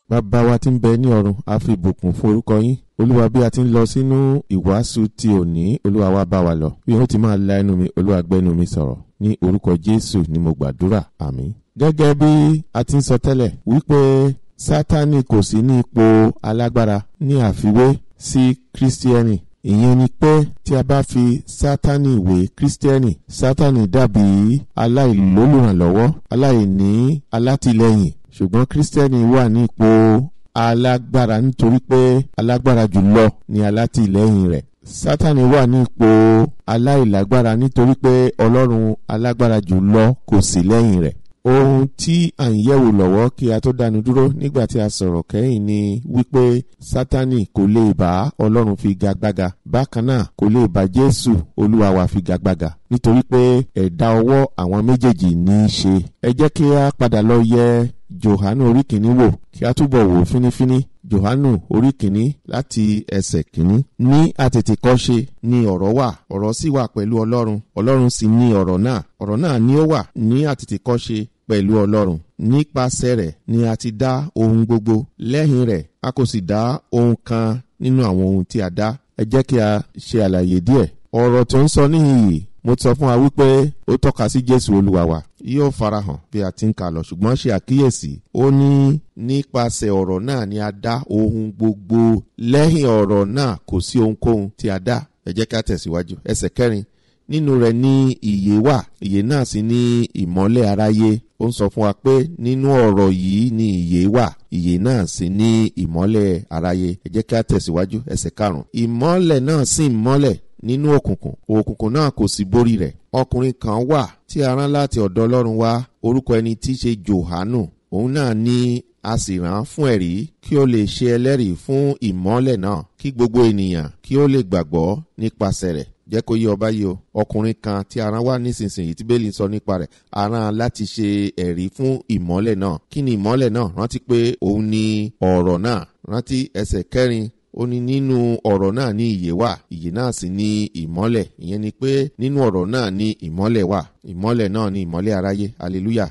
bàbá wa tí ń bẹ ní ọ̀run a fi ìbùkún fún orúkọ yín olúwa bí a ti ń lọ sínú ìwàásù ti òní olúwa wa bá wa lọ bí wọn ti máa la ẹnu mi olúwa gbẹnu mi sọ̀rọ̀ ní orúkọ jésù ni mo gbàdúrà àmín. gẹ́gẹ́ bí a ti ń sọ tẹ́lẹ̀ wípé sátani kò sí ní ipò alágbára ní àfiwé sí kírísítíẹ́nì ìyẹn ni pé tí a bá fi sátani wé kírísítíẹ́nì sátani dàbí aláìlólùrànlọ́wọ́ aláìní alátìlẹ́yìn ṣùgbọ́n kírísítíẹ́nì wà ní ipò alágbára nítorí pé alágbára jùlọ ni alátìlẹ́yìn rẹ̀ sátani wà ní ipò aláìlágbára nítorí pé ọlọ́run alágbára jùlọ kò sí lẹ́yìn rẹ̀ ohun tí à ń yẹ̀wò lọ́wọ́ kí a tó dánu dúró nígbà tí a sọ̀rọ̀ kẹ́yìn ni wípé sátani kò lè bá ọlọ́run fi gagbága bákan náà kò lè bá jésù olúwa wa fi gagbága nítorí pé ẹ̀dá ọwọ́ àwọn méjèèjì ní í ṣe ẹ jẹ́ kí a padà lọ yẹ johanu orí kìíní wò kí a túbọ̀ wò fínífíní johanu orí kìíní láti ẹsẹ̀ kìíní. ní àtètèkọ́ṣe ni ọ̀rọ̀ wà ọ̀rọ̀ sì wà pẹ̀lú ọlọ́run ọlọ́run sì ní ọ̀rọ̀ náà ọ̀rọ̀ náà ni ó wà ní àtètèkọ́ṣe pẹ̀lú ọlọ́run nípasẹ̀ rẹ̀ ni a ti dá ohun gbogbo lẹ́yìn rẹ̀ a kò sì dá ohun kan nínú àwọn ohun tí a dá ẹ jẹ́ kí a ṣe àlàyé díẹ̀ ọ̀rọ̀ tó ń sọ níhìn mo sọ fún wa wípé ó tọ́ka sí jésù olúwa wa yóò farahàn bí a ti ń kà lọ ṣùgbọ́n ṣe àkíyèsí ó ní nípasẹ̀ ọ̀rọ̀ náà ni a dá ohun gbogbo lẹ́yìn ọ̀rọ̀ náà kò sí ohunkóhun tí a dá ẹ jẹ́ ká tẹ̀síwájú ẹsẹ̀ kẹrin nínú rẹ̀ ní ìyè wà ìyè náà sì ní ìmọ́lẹ̀ aráyé ó ń sọ fún wa pé nínú ọ̀rọ̀ yìí ní ìyè wà ìyè náà sì ní ìmọ́lẹ̀ aráyé ẹ jẹ́ ká tẹ̀síwájú ẹsẹ̀ karùn-ún ìmọ́lẹ̀ náà sì ń mọ́lẹ̀ nínú òkùnkùn òkùnkùn náà kò sí borí rẹ̀ ọkùnrin kan wà tí a rán láti ọ̀dọ̀ ọlọ́run wá orúkọ ẹni tí í ṣe johanu òun náà ní a sì rán fún ẹ̀rí kí ó lè ṣe ẹlẹ́rìí fún ìmọ́lẹ̀ náà kí gbogbo ènìyàn kí ó lè gbàgbọ́ nípasẹ̀ rẹ̀ jẹ́ kó yé ọba yìí o ọkùnrin kan tí a rán wá nísinsìnyí tí bẹ́ẹ̀lì sọ nípa rẹ̀ a rán láti ṣe ẹ̀rí fún ìmọ́lẹ̀ náà kí ni ìmọ́lẹ̀ náà rántí pé òun ni ọ̀rọ̀ náà rántí ẹsẹ̀ kẹrin ó ní nínú ọ̀rọ̀ náà ní ìyè wà ìyè náà sì ní ìmọ́lẹ̀ ìyẹn ni pé nínú ọ̀rọ̀ náà ní ìmọ́lẹ̀ wà ìmọ́lẹ̀ náà ní ìmọ́lẹ̀ aráyé hallelujah.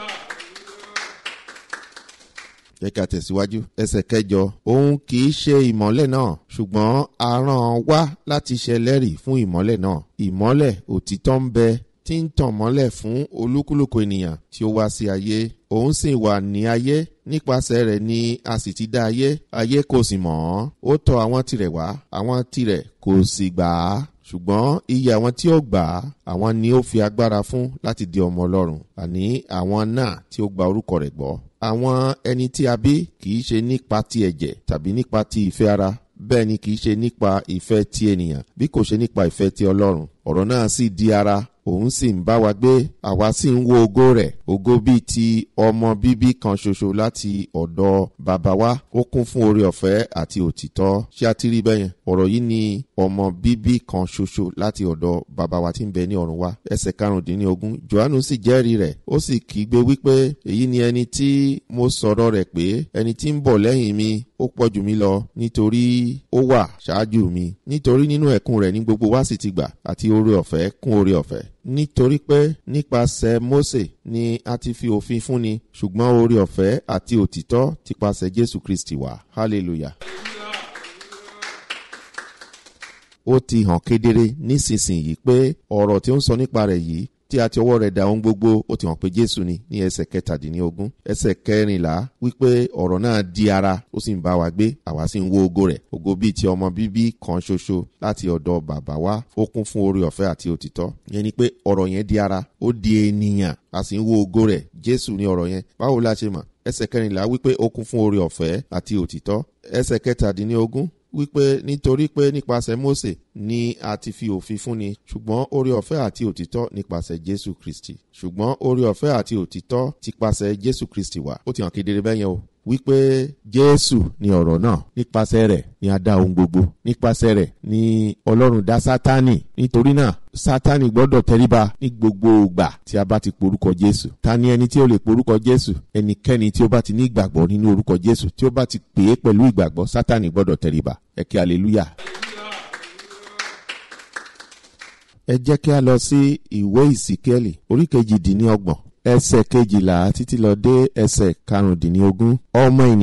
jẹ́ ká tẹ̀síwájú ẹsẹ̀ kẹjọ òun kì í ṣe ìmọ́lẹ̀ náà ṣùgbọ́n a rán wá láti ṣẹlẹ́rìí fún ìmọ́lẹ̀ náà ìmọ́lẹ̀ òtítọ́ ń bẹ tí ń tàn mọ́lẹ̀ fún olúkúlùkù ènìyàn tí ó wá sí ayé òun sì wà ní ayé nípasẹ̀ rẹ̀ ni a sì ti dá ayé ayé kò sì mọ̀ ọ́n ó tọ̀ àwọn tirẹ̀ wá àwọn tirẹ̀ kò sì gbà á ṣùgbọ́n iye àwọn tí ó gbà á àwọn ni ó fi agbára fún láti di ọmọ ọlọ́run àní àwọn náà tí ó gba orúkọ rẹ̀ gbọ́ àwọn ẹni tí a bí kì í ṣe nípa ti ẹ̀jẹ̀ tàbí nípa ti ìfẹ́ ara bẹ́ẹ̀ ni kì í ṣe nípa ìfẹ́ ti ènìyàn bí kò ṣe nípa ìfẹ́ ti ọlọ́run ọ̀rọ̀ náà sì di ara òun sì ń bá wa gbé àwa sì ń wo ògo rẹ̀ ògo bíi ti ọmọ bíbí kan ṣoṣo láti ọ̀dọ̀ bàbá wa ó kún fún oore ọ̀fẹ́ àti òtítọ́ ṣé a ti rí bẹ́yẹn ọ̀rọ̀ yìí ni ọmọ bíbí kan ṣoṣo láti ọ̀dọ̀ bàbá wa tí ń bẹ ní ọ̀run wa ẹsẹ̀ karùndínlógún johannu sì jẹ́rìí rẹ̀ ó sì kígbe wípé èyí ni ẹni tí mo sọ̀rọ̀ rẹ̀ pé ẹni tí ń bọ̀ lẹ́yìn mi ó pọ̀ jù mí lọ nítorí ó wà ṣáájú mi nítorí nínú ẹ̀kún rẹ̀ ní gbogbo wa sì ti gbà àti oore ọ̀fẹ́ kún oore ọ̀fẹ́ nítorí pé nípasẹ̀ Mósè ni a ti fi òfin fúnni ṣùgbọ́n oore ọ̀fẹ́ àti òtítọ́ ti pasẹ̀ Jésù Kristi wá hallelujah. ó ti hàn kedere nísinsìnyí pé ọ̀rọ̀ tí ó ń sọ nípa rẹ̀ yìí tí a ti ọwọ́ rẹ̀ da ohun gbogbo ó ti hàn pé jésù ni ní ẹsẹ̀ kẹtàdínlógún ẹsẹ̀ kẹrìnlá wípé ọ̀rọ̀ náà di ara ó sì ń bá wa gbé àwa sì ń wo ògo rẹ̀ ògo bíi ti ọmọ bíbí kan ṣoṣo láti ọ̀dọ̀ bàbá wa ó kún fún oore ọ̀fẹ́ àti òtítọ́ yẹn ni pé ọ̀rọ̀ yẹn di ara ó di ènìyàn a sì ń wo ògo rẹ̀ jésù ni ọ̀rọ̀ yẹn báwo la ṣe mọ̀ ẹsẹ̀ kẹrìnlá wípé ó kún fún oore ọ̀fẹ́ àti òtítọ́ ẹsẹ̀ kẹtàdínlógún wípé nítorí pé nípasẹ̀ Mósè ni a ti fi òfin fúnni ṣùgbọ́n oore ọ̀fẹ́ àti òtítọ́ nípasẹ̀ Jésù Kristi ṣùgbọ́n oore ọ̀fẹ́ àti òtítọ́ ti pasẹ̀ Jésù Kristi wá ó ti hàn kedere bẹ́yẹn o wípé Jésù ni ọ̀rọ̀ náà nípasẹ̀ rẹ̀ ni a dá ohun gbogbo nípasẹ̀ rẹ̀ ni Ọlọ́run dá Sátánì nítorí náà Sátánì gbọ́dọ̀ tẹríba ní gbogbo ìgbà tí a bá ti porúkọ Jésù ta ni ẹni tí ó lè porúkọ Jésù ẹnikẹ́ni tí ó bá ti ní ìgbàgbọ́ nínú orúkọ Jésù tí ó bá ti pè é pẹ̀lú ìgbàgbọ́ Sátánì gbọ́dọ̀ tẹríba ẹ kí hallelujah. ẹ jẹ́ kí a lọ sí ìwé ìsíkẹ́lì orí kejìdínlọ́gbọ̀n ẹsẹ̀ kejìlá títí lọ dé ẹsẹ̀ karùndínlógún ọmọ ènìyàn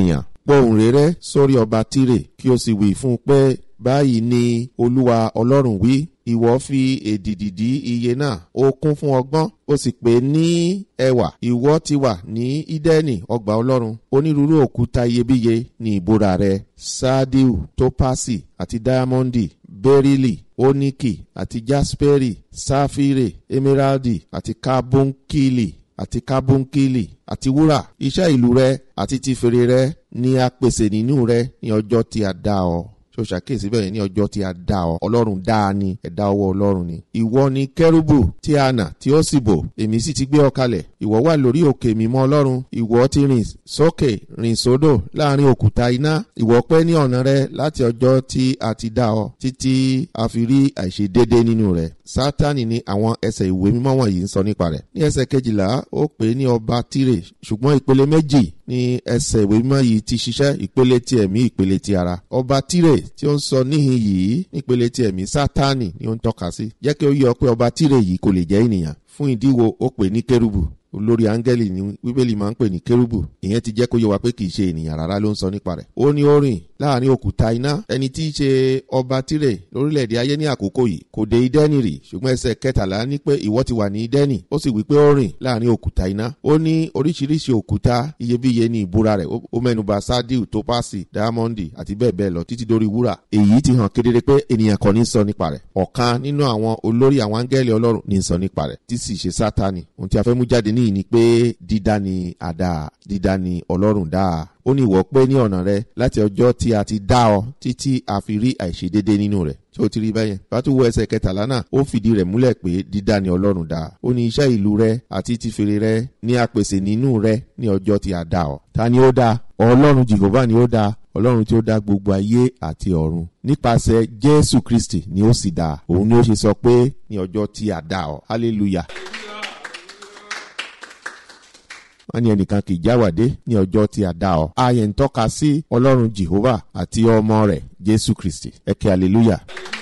pohùn réré sórí ọba tírè kí o sì wí fún un pé báyìí ni olúwa ọlọ́run wí ìwọ fi èdìdì dí iye náà ó kún fún ọgbọ́n ó sì pé ní ẹwà ìwọ ti wà ní ídẹ́nì ọgbà ọlọ́run onírúurú òkúta iyebíye ní ìbúra rẹ sardiu topasi àti diamondi berili oniki àti jasperi safire emeraldi àti carbonkili àti carbonkili àti wúrà iṣẹ́ ìlú rẹ àti ti fèrè rẹ ni a pèsè nínú rẹ ní ọjọ́ tí a dá ọ tó ṣàkíyèsí bẹ́ẹ̀ ní ọjọ́ tí a dá ọ ọlọ́run dá a ní ẹ̀dá ọwọ́ ọlọ́run ni. ìwọ ni kẹrùbù tí a nà tí ó sì bò èmi sì ti gbé ọ kalẹ̀ ìwọ wà lórí òkè mímọ́ ọlọ́run ìwọ ti rìn sókè rìn sódò láàrin òkúta iná ìwọ pẹ́ ní ọ̀nà rẹ láti ọjọ́ tí a ti dá ọ títí a fi rí àìṣedéédé nínú rẹ sátani ni àwọn ẹsẹ̀ ìwé mímọ́ wọ̀nyí ń sọ nípa rẹ̀ ní ẹsẹ̀ kejìlá ó pè é ní ọba tírè ṣùgbọ́n ìpele méjì ní ẹsẹ̀ ìwé mímọ́ yìí ti ṣiṣẹ́ ìpele ti ẹ̀mí ìpele ti ara ọba tírè tí ó ń sọ níhìn yìí nípele ti ẹ̀mí sátani ni ó ń tọ́ka sí jẹ́ kí ó yọ pé ọba tírè yìí kò lè jẹ́ ènìyàn fún ìdíwọ́ ó pè ní kérúbù olórí áńgẹ́lì ní bíbélì máa ń pè ní kérúbù ìyẹn ti jẹ́ kó yẹ wa pé kì í ṣe ènìyàn rárá ló ń sọ nípa rẹ̀ ó ní ó rìn láàrin òkúta iná ẹni tí í ṣe ọba tírè lórílẹ̀‐èdè ayé ní àkókò yìí kò dé idẹ́nì rì ṣùgbọ́n ẹsẹ̀ kẹtàlá ní pé ìwọ ti wà ní idẹ́nì ó sì wí pé ó rìn láàrin òkúta iná ó ní oríṣiríṣi òkúta iyebíye ní ìbúra rẹ̀ ó mẹ́nuba sardiu topasi diamondi àti bẹ́ẹ̀ bẹ́ẹ̀ lọ títí dórí wúrà èyí ti hàn kedere pé ènìyàn kan ní sọ nípa rẹ̀ ọ̀kan nínú àwọn olórí àwọn áńgẹ́lì ọlọ́run ní sọ nípa rẹ̀ tí sì ṣe sátani ohun tí a fẹ́ mú jáde níyì ni pé dídá ni àdá dídá ni ọlọ́run dáa ó ní ìwọ pé ní ọ̀nà rẹ láti ọjọ́ tí a ti dá ọ títí a fi rí àìṣedédé nínú rẹ̀ tí ó ti rí bẹ́yẹn bá tún wo ẹsẹ̀ kẹtàlá náà ó fìdí rẹ̀ múlẹ̀ pé dídá ni ọlọ́run dá ó ní iṣẹ́ ìlú rẹ àti ti fèrè rẹ ní apèsè nínú rẹ ní ọjọ́ tí a dá ọ ta ni ó dá ọlọ́run jehova ni ó dá ọlọ́run tí ó dá gbogbo ayé àti ọ̀run nípasẹ̀ jésù kristi ni ó sì dá òun ni ó ṣe sọ pé ní ọjọ́ tí a dá ọ hallelujah wọ́n ní ẹnìkan kì í jáwàdé ní ọjọ́ tí a dá ọ. ààyè ń tọ́ka sí ọlọ́run jehovah àti ọmọ rẹ̀ jésù kristi ẹ̀kẹ́ hallelujah.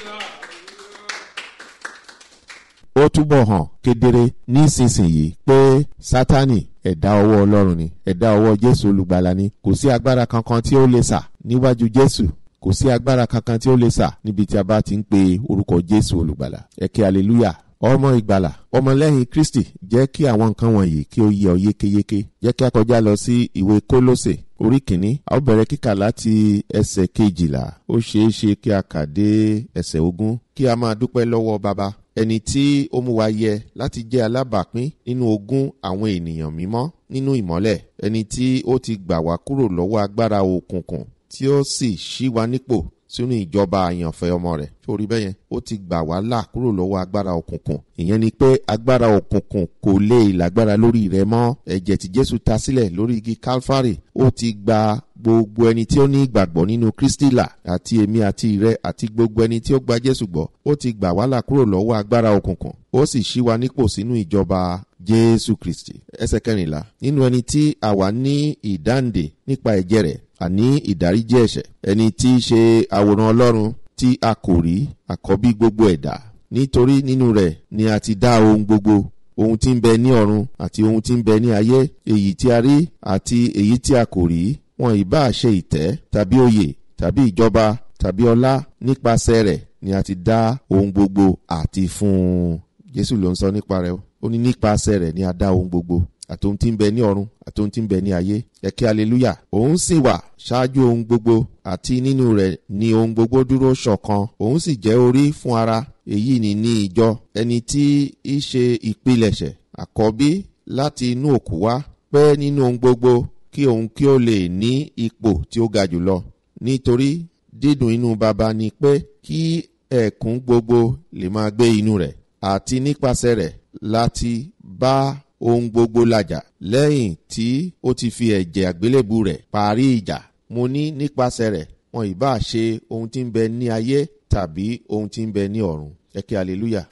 ó túbọ̀ hàn kedere nísinsìnyí pé sátani ẹ̀dá ọwọ́ ọlọ́run ni ẹ̀dá ọwọ́ jésù olùgbàlà ni kò sí agbára kankan tí ó lè sà níwájú jésù kò sí agbára kankan tí ó lè sà níbi tí a bá ti ń pe orúkọ jésù olùgbàlà ẹ̀kẹ́ hallelujah ọmọ ìgbàlà ọmọlẹ́yìn kristi jẹ́ kí àwọn nǹkan wọ̀nyí kí ó yẹ ọ yékéyéké jẹ́ kí a kọjá lọ sí ìwé kólósè orí kìíní a ó bẹ̀rẹ̀ kíkà láti ẹsẹ̀ kejìlá ó ṣeé ṣe kí a kà dé ẹsẹ̀ ogún kí a máa dúpẹ́ lọ́wọ́ baba ẹni tí ó mú wa yẹ láti jẹ́ alábàápín nínú ogún àwọn ènìyàn mímọ́ nínú ìmọ́lẹ̀ ẹni tí ó ti gbà wá kúrò lọ́wọ́ agbára òkùnkùn tí ó sì ṣí wa nípò sínú ìjọba àyànfẹ́ ọmọ rẹ̀ sórí bẹ́ẹ̀ yẹn ó ti gbà wá là kúrò lọ́wọ́ agbára òkùnkùn ìyẹn ni pé agbára òkùnkùn kò lè lágbára lórí rẹ mọ́ ẹ̀jẹ̀ tí jésù ta sílẹ̀ lórí igi calvary ó ti gba gbogbo ẹni tí ó ní ìgbàgbọ́ nínú kristi là àti èmi àti ìrẹ àti gbogbo ẹni tí ó gba jésù gbọ́ ó ti gbà wá là kúrò lọ́wọ́ agbára òkùnkùn ó sì ṣí wa nípò sínú ìjọba jésù kristi ẹsẹ̀ kẹrìnlá nínú ẹni tí àwa ní ìdáǹdè nípa ẹ̀jẹ̀ rẹ̀ àní ìdáríjì ẹ̀ṣẹ̀ ẹni tí í ṣe àwòrán ọlọ́run tí a kò rí àkọ́bí gbogbo ẹ̀dá nítorí nínú rẹ̀ ni a ti dá ohun gbogbo ohun tí ń bẹ ní ọ̀run àti ohun tí ń bẹ ní ayé èyí tí a rí àti èyí tí a kò rí wọn ìbá ṣe ìtẹ́ tàbí oyè tàbí ìjọba tàbí ọlá nípasẹ̀ rẹ̀ ni a ti dá ohun gbogbo àti fún un jésù ló ń sọ nípa rẹ̀ ó ní nípasẹ̀ rẹ̀ ni a dá ohun gbogbo àtòhun tí ń bẹ ní ọ̀run àtòhun tí ń bẹ ní ayé ẹ̀kẹ́ aleluya òun sì wà ṣáájú ohun gbogbo àti nínú rẹ̀ ni ohun gbogbo dúró ṣọ̀kan òun sì jẹ́ orí fún ara èyí ni ní ìjọ ẹni tí í ṣe ìpilẹ̀ṣẹ̀ àkọ́bí láti inú òkú wá pẹ́ nínú ohun gbogbo kí òun kí ó lè ní ipò tí ó ga jùlọ nítorí dídùn inú baba ni pé kí ẹ̀kún gbogbo lè máa gbé inú rẹ̀ àti nípasẹ̀ rẹ̀ láti bá ohun gbogbo làjà lẹ́yìn tí ó ti fi ẹ̀jẹ̀ àgbélébù rẹ̀ parí ìjà mo ní nípasẹ̀ rẹ̀ wọn ìbá ṣe ohun tí ń bẹ ní ayé tàbí ohun tí ń bẹ ní ọ̀run ẹ̀kẹ́ hallelujah.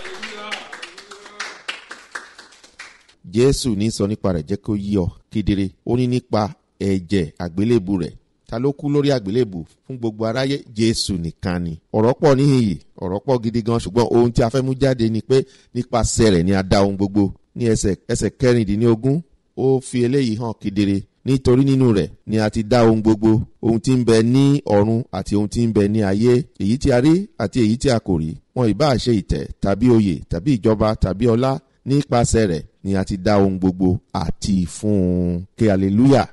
jésù ní sọ nípa rẹ̀ jẹ́ kó yí ọ kedere ó ní nípa ẹ̀jẹ̀ àgbélébù rẹ̀ ta ló kú lórí àgbélébù fún gbogbo aráyé jésù nìkan ni ọ̀rọ̀ pọ̀ níhìnyí ọ̀rọ̀ pọ̀ gidi gan ṣùgbọ́n ohun tí a fẹ́ mú jáde ni pé nípasẹ̀ rẹ̀ ni a dá ohun gbogbo ní ẹsẹ̀ ẹsẹ̀ kẹrìndínlógún ó fi eléyìí hàn kedere nítorí nínú rẹ̀ ni a ti dá ohun gbogbo ohun tí ń bẹ ní ọ̀run àti ohun tí ń bẹ ní ayé èyí tí a rí àti èyí tí a kò rí wọn ìbá ṣe ìtẹ̀ tàbí oyè tàbí ìjọba tàbí ọlá nípasẹ̀ rẹ̀ ni a ti dá ohun gbogbo àti fún un kí hallelujah.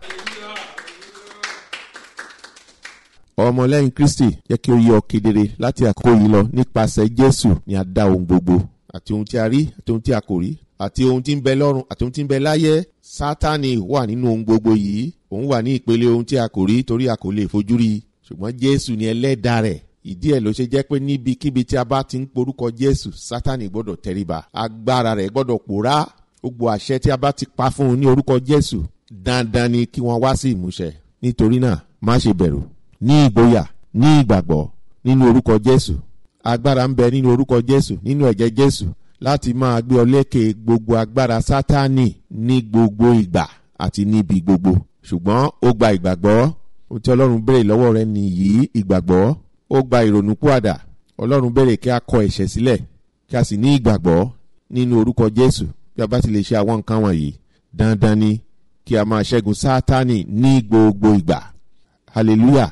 ọmọlẹ́yìn kristi jẹ́ kí ó yọ kedere láti àkókò yìí lọ nípasẹ̀ jésù ni a dá ohun gbogbo àti ohun tí a rí àti ohun tí a kò rí àti ohun tí ń bẹ lọ́run àti ohun tí ń bẹ láyé sátani wà nínú ohun gbogbo yìí òun wà ní ìpele ohun tí a kò rí torí a kò lè fojú rí ṣùgbọ́n jésù ni ẹlẹ́dà rẹ̀ ìdí ẹ̀ ló ṣe jẹ́ pé níbikíbi tí a bá ti ń porúkọ jésù sátani gbọ́dọ̀ tẹríba agbára rẹ̀ gbọ́dọ̀ pòórá gbogbo àṣẹ tí a bá ti pa fún un ní orúkọ jésù dandan ni kí wọ́n wá sí ìmúṣẹ nítorí náà má ṣe bẹ̀rù ní ìgboyà ní ìgbàgbọ́ nínú orúkọ jésù agbára ń bẹ nínú orúkọ jésù nínú ẹ̀jẹ̀ jésù láti máa gbé ọ lékè gbogbo agbára sátánì ní gbogbo ìgbà àti níbi gbogbo ṣùgbọ́n ó gba ìgbàgbọ́ ohun tí ọlọ́run béèrè lọ́wọ́ rẹ nìyí ìgbàgbọ́ ó gba ìrònúpìwàdà ọlọ́run béèrè kí a kọ ẹ̀ṣẹ̀ sílẹ̀ kí a sì ní ìgbàgbọ́ nínú orúkọ jésù bí a bá ti lè ṣe àwọn nǹkan wọ̀nyí dandan ni kí a máa ṣẹ́gun sátánì ní gbogbo ìgbà hallelujah.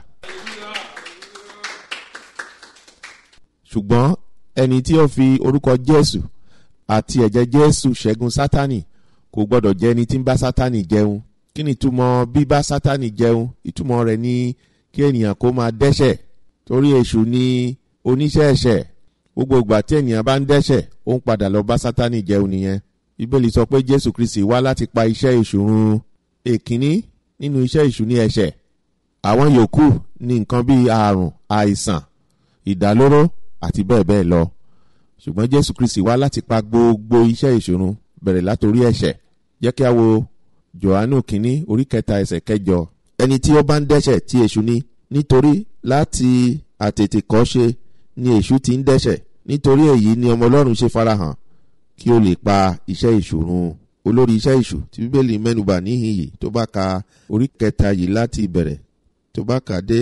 ṣùgbọ́n ẹni tí ó fi orúkọ jésù àti ẹ̀jẹ̀ jésù ṣẹ́gun sátánì kò gbọ́dọ̀ jẹ́ ẹni tí ń bá sátánì jẹun kí ni ìtumọ̀ bíbá sátánì jẹun ìtumọ̀ rẹ̀ ni kí ènìyàn kó máa dẹ́ṣẹ̀ torí èṣù ni oníṣẹ́ ẹ̀ṣẹ̀ gbogbo ìgbà tí ènìyàn bá ń dẹ́ṣẹ̀ ó ń padà lọ bá sátánì jẹun nìyẹn bíbélì sọ pé jésù kristi wá láti pa iṣẹ́ èṣù run èkínní nínú iṣẹ́ èṣù ní ẹ̀ṣẹ̀ àwọn yòókù ní nǹkan bíi àrùn àìsàn ìdálóró àti bẹ́ẹ̀ bẹ́ẹ̀ lọ ṣùgbọ́n jésù kristi wá láti pa gbogbo iṣẹ́ ìṣòro bẹ̀rẹ̀ látòrí ẹ̀ṣẹ̀ jẹ́ kí a wo johannu kínní orí kẹta ẹsẹ̀ kẹjọ ẹni tí ó bá ń dẹ́ṣẹ̀ tí èṣù ní nítorí láti àtètèkọ́ṣe ni èṣù ti ń dẹ́ṣẹ̀ nítorí èyí ni ọmọ ọlọ́run ṣe farahàn kí ó lè pa iṣẹ́ ìṣòro olórí iṣẹ́ ìṣù tí bíbélì mẹ́nubà níhìn yìí tó bá ka orí kẹta yìí láti ìbẹ̀rẹ̀ tó bá kà dé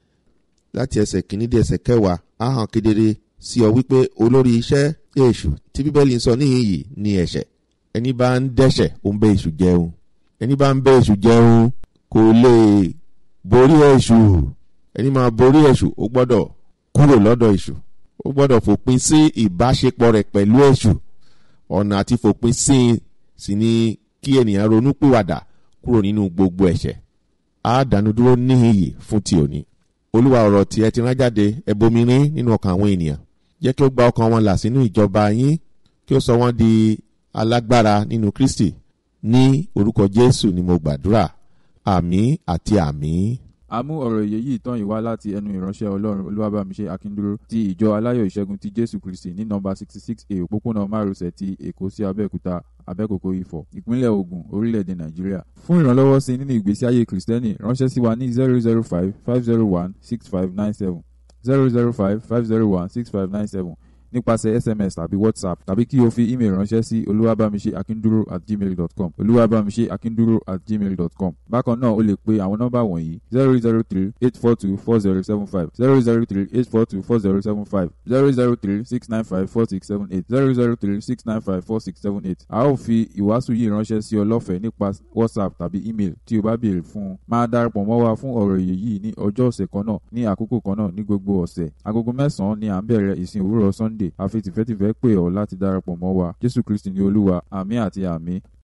láti ẹsẹ̀ kìíní dé ẹsẹ̀ kẹwàá á hàn kedere sí ọ wípé olórí iṣẹ́ èṣù tí bíbélì ń sọ níhìn yìí ni ẹ̀ṣẹ̀ ẹni bá ń dẹ́ṣẹ̀ ó ń bẹ èṣù jẹun ẹni bá ń bẹ èṣù jẹun kò lè borí èṣù ẹni máa borí èṣù ó gbọ́dọ̀ kúrò lọ́dọ̀ èṣù ó gbọ́dọ̀ fòpin sí ìbáṣepọ̀ rẹ̀ pẹ̀lú èṣù ọ̀nà àti fòpin sí i sì ni kí ènìyàn ronú pìwàdà kúrò nínú gbogbo ẹ̀ṣẹ̀ á dànù dúró níhìn yìí fún ti òní olúwa ọ̀rọ̀ tí ẹ ti rán jáde ẹ bomirin nínú ọkàn àwọn ènìyàn jẹ́ kí ó gba ọkàn wọn là sínú ìjọba yín kí ó sọ wọ́n di alágbára nínú kristi ní orúkọ jésù ni mo gbàdúrà àmì àti àmì. a mú ọ̀rọ̀ èyí yìí tán yìí wá láti ẹnu ìránṣẹ́ ọlọ́run olúwàbàmíṣe akíndúró ti ìjọ aláyọ̀ ìṣẹ́gun ti jésù kristi ní nọmba sixty six a òpópónà márosẹ̀ ti èkó sí abẹ́òkúta abẹ́kòkò ifọ̀ ìpínlẹ̀ ogun orílẹ̀-èdè nàìjíríà fún ìrànlọ́wọ́ sí nínú ìgbésí ayé kìrìsìtẹ́nì ránṣẹ́ sí wa ní zero zero five five zero one six five nine seven zero zero five five zero one six five nine seven nípasẹ̀ sms tàbí whatsapp tàbí kí o fi email ránṣẹ́ sí olúwàbàmíṣe akíndúró at gmail dot com olúwàbàmíṣe akíndúró at gmail dot com bákan náà o lè pe àwọn nọ́mbà wọ̀nyí zero zero three eight four two four zero seven five zero zero three eight four two four zero seven five zero zero three six nine five four six seven eight zero zero three six nine five four six seven eight a ó fi ìwàásù yìí ránṣẹ́ sí ọ lọ́fẹ̀ẹ́ nípa whatsapp tàbí email tí o bá béèrè fún un máa darapọ̀ mọ́ wa fún ọ̀rọ̀ èyí yìí ní ọjọ́ ọ̀sẹ̀ kan náà ní àkókò kan náà ní gbogbo ọ̀sẹ̀ agogo mẹ́sàn-án ni à ń bẹ̀rẹ̀ ìsìn òwúrọ̀ sunday àfi tìfẹ́tìfẹ́ pè ọ́ láti darapọ̀ mọ́ wa jésù kristi ní olúwa àmì àti àmì